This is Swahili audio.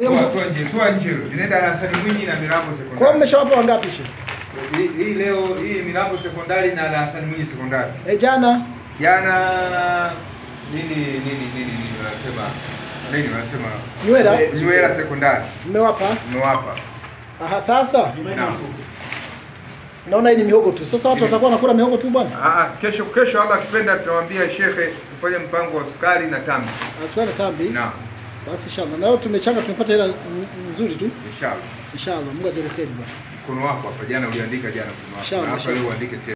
Toa toa nje, toa nje hilo. Linaenda darasani Mwinyi na Mirambo Kwa hiyo sekondari. mmeshawapa wangapi she? Hii hii leo hii Mirambo sekondari na darasani Mwinyi sekondari. Eh, jana Jana nini nini nini nini wanasema nini wanasema Nywera? Nywera sekondari. mmewapa? Mmewapa. Aha, sasa Naam. naona hii ni mihogo tu. Sasa watu watakuwa wanakula mihogo tu bwana. Ah, ah, kesho kesho Allah akipenda tutamwambia shekhe tufanye mpango wa sukari na tambi. Asikuwa na tambi. Naam, Basi inshallah. Na leo tumechanga tumepata hela n- nzuri tu. inshallah. Inshallah. Mungu ajalie kheri bwana. Mkono wako hapa jana uliandika jana mkono wako. Inshallah, Na hapa inshallah. leo uandike tena.